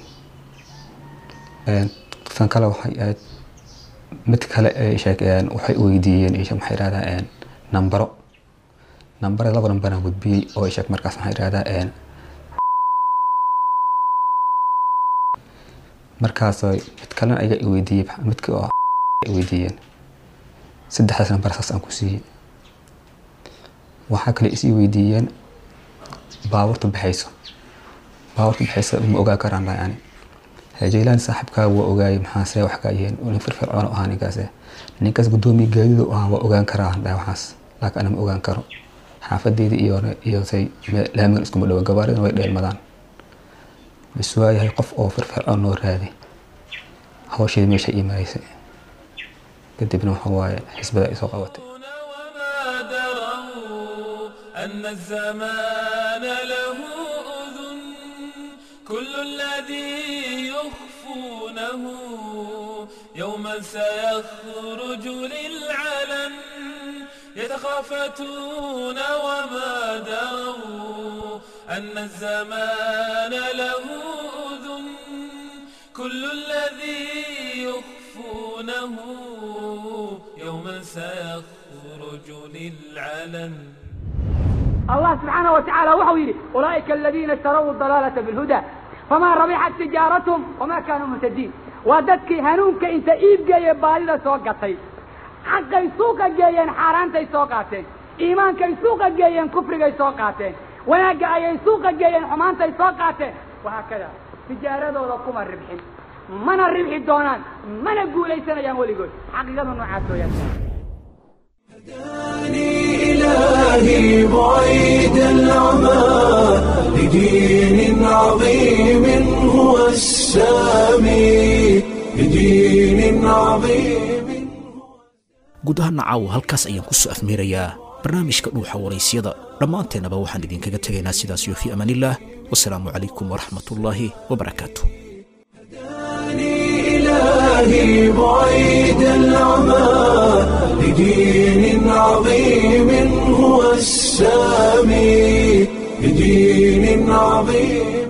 P: tan kale waxay ahayd mid kale ay sheeg waxay weydiiyeen maxay yidhahdaa nambaro nambare laba nambaraan gudbiyey oo ay sheeg markaas maxaa yidhahdaa markaas mid kalena ayaga weydiiyey midka oo weydiiyeen saddexdaas nambar saas aan ku siiyey waxaa kale isii weydiiyeen baabuurta baxayso baabuurta baxaysa ma ogaa karaan dhahay ani jaylaan saaxiibkaaga waa ogaayay maxaa see wax kaa yihiin nin firfircoon ahaa ninkaas ninkaas guddoomiye gaadidu ahaa waa ogaan karaa dhahay waxaas laakiin ana ma ogaan karo xaafadeeda iyo iyo say laamigan iskuma dhawo gabaaridana way dheelmadaan bas waayahay qof oo firfircoon noo raadi hawsheeda meesha imaaysa kadibna waxa waaye xisbada ay soo qabatay
A: أن الزمان له أذن كل الذي يخفونه يوما سيخرج للعلن يتخافتون وما دروا أن الزمان له أذن كل الذي يخفونه يوما سيخرج للعلن
Q: الله سبحانه وتعالى وحو يري أولئك الذين اشتروا الضلالة بالهدى فما ربحت تجارتهم وما كانوا مهتدين وددك هنونك انت ايب جاي بالida soo gatay xaqay suuqa geeyeen xaaraantay soo qaateen iimaankay suuqa geeyeen kufrigay soo qaateen wanaagga ayay suuqa geeyeen xumaantay soo qaateen wahaakada tijaaradooda kuma ribxin mana ribxi doonaan mana guulaysanayaan weligood xaqiiqadu noocaas weeyaan
R: إلهي بعيد العمى لدين عظيم هو السامي لدين عظيم
B: guud ahaana caawa halkaas ayaan ku soo afmeerayaa barnaamijka dhuuxa waraysyada dhammaanteennaba waxaan idinkaga tegaynaa sidaas iyo fii amaanillaah wasalaamu calaykum waraxmatullaahi wabarakaatu
R: إلهي بعيد العمى لدين عظيم هو السامي لدين عظيم